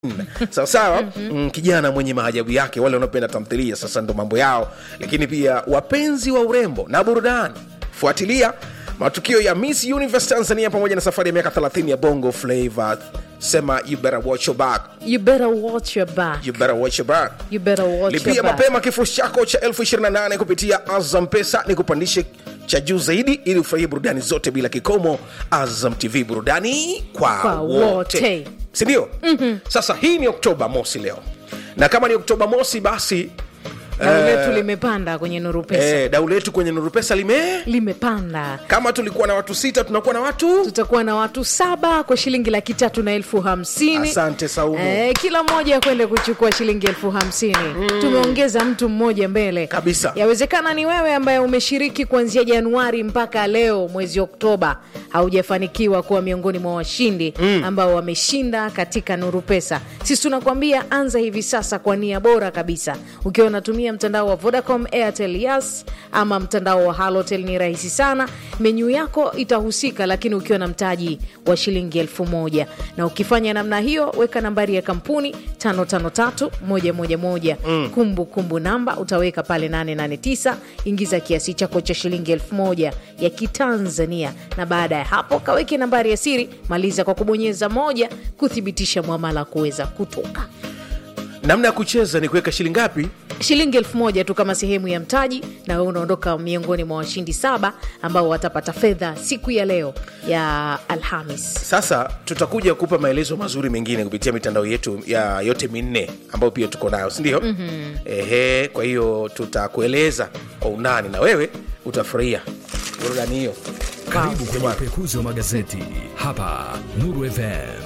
sawa sawa mm, kijana mwenye maajabu yake wale wanaopenda tamthilia sasa ndo mambo yao lakini pia wapenzi wa urembo na burudani fuatilia matukio ya miss universe tanzania pamoja na safari ya miaka 30 ya bongo flavor sema you better watch your back You better watch your back. you better watch your back You better watch lipia your back. mapema kifurushi chako cha 28 kupitia azam pesa ni kupandishe cha juu zaidi ili ufurahie burudani zote bila kikomo azam tv burudani kwa, Kwa wote, wote. sindio mm-hmm. sasa hii ni oktoba mosi leo na kama ni oktoba mosi basi Dau letu limepanda kwenye Nuru Pesa. eh, dau letu kwenye nuru pesa lime Limepanda. kama tulikuwa na watu sita tunakuwa na watu Tutakuwa na watu saba kwa shilingi laki tatu na elfu hamsini. asante saumu Eh, kila mmoja kwende kuchukua shilingi elfu hamsini tumeongeza mtu mmoja mbele Kabisa. yawezekana ni wewe ambaye umeshiriki kuanzia januari mpaka leo mwezi oktoba haujafanikiwa kuwa miongoni mwa washindi ambao wameshinda katika nuru pesa sisi tunakuambia anza hivi sasa kwa nia bora kabisa ukiwa unatumia mtandao wa vodacom airtel yas ama mtandao wa halotel ni rahisi sana menyu yako itahusika lakini ukiwa na mtaji wa shilingi elfu moja na ukifanya namna hiyo weka nambari ya kampuni 553111 mm. kumbu kumbu namba utaweka pale 889 ingiza kiasi chako cha shilingi elfu moja ya kitanzania na baada ya hapo kaweke nambari ya siri maliza kwa kubonyeza moja kuthibitisha mwamala kuweza kutoka namna ya kucheza ni kuweka shilingi ngapi shilingi elfu moja tu kama sehemu ya mtaji na wewe unaondoka miongoni mwa washindi saba ambao watapata fedha siku ya leo ya alhamis sasa tutakuja kupa maelezo mazuri mengine kupitia mitandao yetu ya yote minne ambayo pia tuko nayo sindio mm-hmm. ehe kwa hiyo tutakueleza kwa undani na wewe utafurahia burudani hiyo Karibu kwenye upekuzi wa magazeti hapa Nuru FM.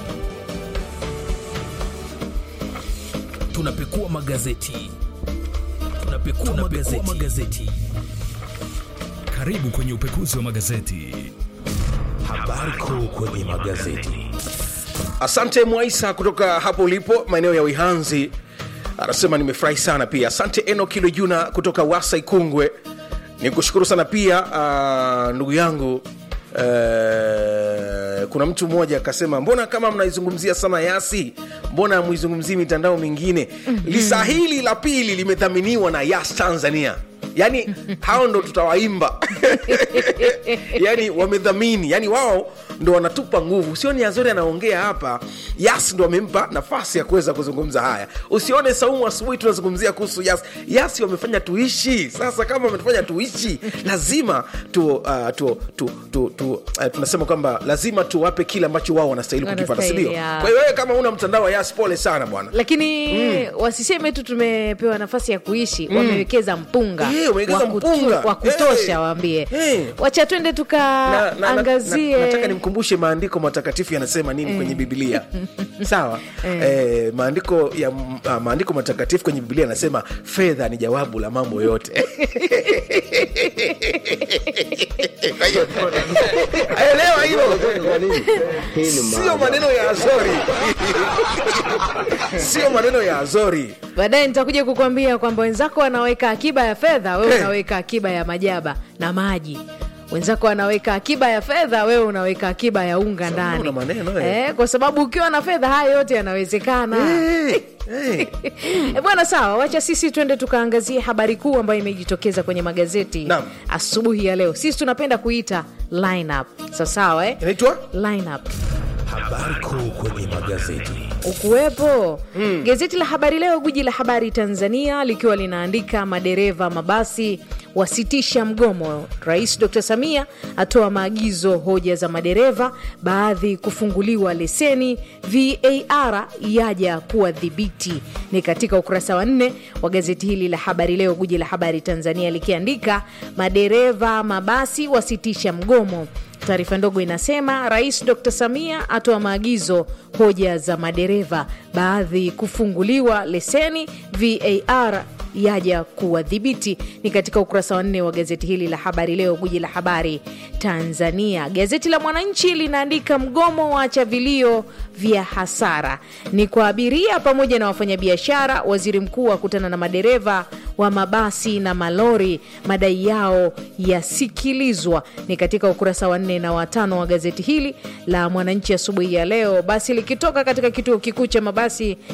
tunapekua magazeti tunapekua, magazeti. magazeti Karibu kwenye upekuzi wa magazeti. habari kuu kwenye magazeti asante mwaisa kutoka hapo ulipo maeneo ya wihanzi anasema nimefurahi sana pia asante eno kilo juna kutoka wasa ikungwe ni kushukuru sana pia uh, ndugu yangu uh, kuna mtu mmoja akasema mbona kama mnaizungumzia sana yasi mbona muizungumzii mitandao mingine mm-hmm. lisa hili la pili limedhaminiwa na yas tanzania yaani hao ndo tutawaimba yani wamedhamini yani wao ndo wanatupa nguvu usione azori anaongea hapa yas ndo wamempa nafasi ya kuweza kuzungumza haya usione saumu asubuhi tunazungumzia kuhusu yas yasi wamefanya tuishi sasa kama wametufanya tuishi lazima tu, uh, tu, tu, tu, tu uh, tunasema kwamba lazima tuwape kile ambacho wao wanastahili kukipata Wanastahili, sindio ya. kwa hiyo wewe kama una mtandao wa yas pole sana bwana lakini wasiseme tu tumepewa nafasi ya kuishi wamewekeza mpunga Eh, wamewekeza wa kutu- mpunga. wa kutosha Eh. waambie Eh. wacha twende Na- na- na- tukaangazie na- nataka nimkumbushe maandiko matakatifu yanasema nini kwenye bibilia sawa eh, maandiko ya uh, maandiko matakatifu kwenye bibilia yanasema fedha ni jawabu la mambo yote Kwa hiyo, elewa hilo sio maneno ya azori sio maneno ya azori baadaye nitakuja kukwambia kwamba wenzako wanaweka akiba ya fedha wewe Eh. unaweka akiba ya majaba na maji wenzako wanaweka akiba ya fedha wewe unaweka akiba ya unga ndani una maneno, eh. eh, kwa sababu ukiwa na fedha haya yote yanawezekana hey, hey. E bwana, sawa, wacha sisi twende tukaangazie habari kuu ambayo imejitokeza kwenye magazeti Naam. asubuhi ya leo. Sisi tunapenda kuita lineup. Sawa sawa, eh? inaitwa Lineup habari kuu kwenye magazeti ukuwepo mm. Gazeti la Habari Leo, gwiji la habari Tanzania, likiwa linaandika madereva mabasi wasitisha mgomo. Rais Dr Samia atoa maagizo hoja za madereva, baadhi kufunguliwa leseni, VAR yaja kuwadhibiti. Ni katika ukurasa wa nne wa gazeti hili la Habari Leo, gwiji la habari Tanzania, likiandika madereva mabasi wasitisha mgomo. Taarifa ndogo inasema Rais Dr Samia atoa maagizo hoja za madereva, baadhi kufunguliwa leseni, VAR yaja kuwadhibiti. Ni katika ukurasa wa nne wa gazeti hili la Habari Leo, guji la habari Tanzania. Gazeti la Mwananchi linaandika mgomo waacha vilio vya hasara ni kwa abiria pamoja na wafanyabiashara. Waziri mkuu akutana na madereva wa mabasi na malori, madai yao yasikilizwa. Ni katika ukurasa wa nne na watano wa gazeti hili la Mwananchi asubuhi ya leo. Basi likitoka katika kituo kikuu cha mabasi